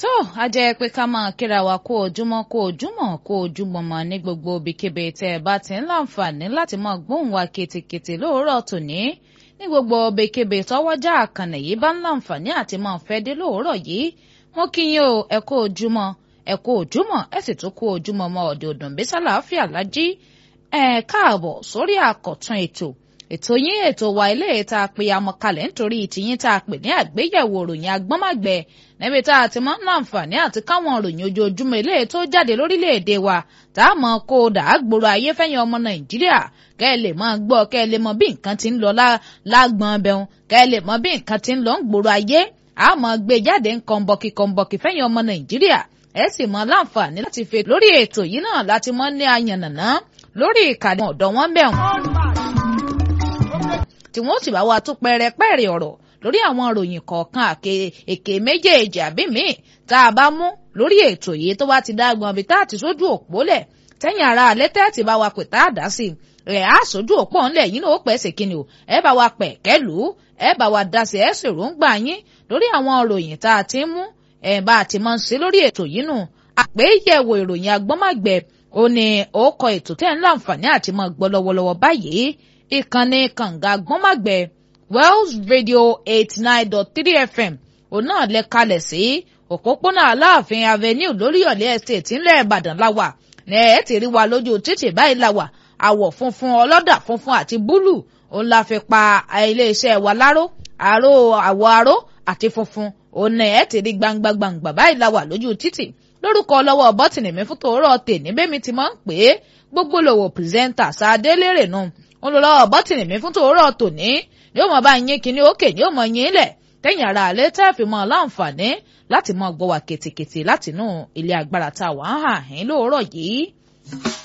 tó a jẹ́ pé ká máa kíra wa kó ojúmọ́ kó ojúmọ́ kó ojúmọ́ mọ́ ní gbogbo ibikíbi tẹ́ ẹ bá ti ń láǹfààní láti máa gbóhùn wa ketekete lóòrọ̀ tòní ní gbogbo ibikíbi tọ́wọ́jà àkànnì yìí bá ń láǹfààní àti máa fẹ́ dé lóòrọ̀ yìí wọ́n kí yín o ẹ kó ojúmọ́ ẹ kó ojúmọ́ ẹ sì tún kó ojúmọ́ mọ́ ọ̀dẹ̀ òdùnbí sálàáfíà lájí ẹ káàbọ̀ sórí àkọ̀tun ètò ètò yín ètò wa ilé tá a pè amọ̀kalẹ̀ nítorí tìyín tá a pè ní àgbéyẹ̀wò òròyìn agbọ́nmàgbẹ̀ níbi tá a ti máa ń láǹfààní àti káwọn òròyìn ojoojúmọ́ ilé tó jáde lórílẹ̀‐èdè wa tá a mọ̀ kó o dà á gbòòrò ayé fẹ́yìn ọmọ nàìjíríà kẹ́ ẹ lè máa gbọ́ kẹ́ ẹ lè mọ bí nǹkan ti ń lọ lágbọ́n bẹ̀rùn kẹ́ ẹ lè mọ bí nǹkan ti ń lọ ń gbòòrò ayé a mọ̀ gbé jáde ń kọ̀ǹbọ̀kì kọ̀ǹbọ̀kì fẹ́yìn ọmọ nàìjíríà ẹ sì mọ láǹfààní láti fi lórí ètò yìí náà láti mọ ní ayànnàná lórí ìkànnì ọ̀dọ̀ wọn bẹ̀rùn tí wọ́n sì bá wa tún pẹ́rẹ́pẹ́rẹ́ ọ̀rọ̀ lórí àwọn ìròyìn kọ̀ọ̀kan èké méjèèjì àbí míì tá a bá mú lórí ètò yìí tó bá ti dágbọn bí tá a ti sójú òpó lẹ̀ tẹ́yìn ara alẹ́ tẹ́ ti bá wa pè tá a dá sí i ẹ̀ á sójú òpó ńlẹ̀ yín náà ó pẹ́ ṣèkínni o ẹ bá wa pẹ̀ kẹ́lù ẹ bá wa dá sí ẹ sì ròǹgbà yín lórí àwọn ìròyìn tá a ti ń mú ẹ bá a ti máa ń ṣe lórí ètò yìí nù àpéyẹ̀wò ìròyìn agbọ́nmágbẹ̀ ó ní ó kọ ètò tẹ́ ń láǹfààní àti máa gbọ́ lọ́wọ́lọ́wọ́ báyìí ìkànnì kànga gbọ́nmàgbẹ́ wells radio eighty nine dot three fm òun náà lẹ kalẹ̀ sí òpópónà aláàfin avenue lóríyọ̀lé estate ńlẹ̀ ìbàdàn láwà ní ẹ̀ ti rí wa lójú títì báyìí láwà àwọ̀ funfun ọlọ́dà funfun àti búlù òun la fi pa iléeṣẹ́ wa láró àró àwọ̀ aró àti funfun òun ẹ̀ ti rí gbangba gbangba báyìí láwà lójú títì lórúkọ lọ́wọ́ bọ́tìnì mi fún tòórọ́ tèmi bẹ́ẹ̀ mi ti máa ń pè é gbogbo lòwò pírẹsẹ́ńtà sáadé lérè nù olùlọ́wọ́ bọ́tìnì mi fún tòórọ́ tòní yóò mọ bá yín kíní òkè yóò mọ yín lẹ̀ tẹ̀yìn ara àlẹ́ tẹ́ fi mọ láǹfààní láti mọ gbọ́ wa kètèkètè látinú ilé agbára tá a wà ń hà yín lóòrọ̀ yìí.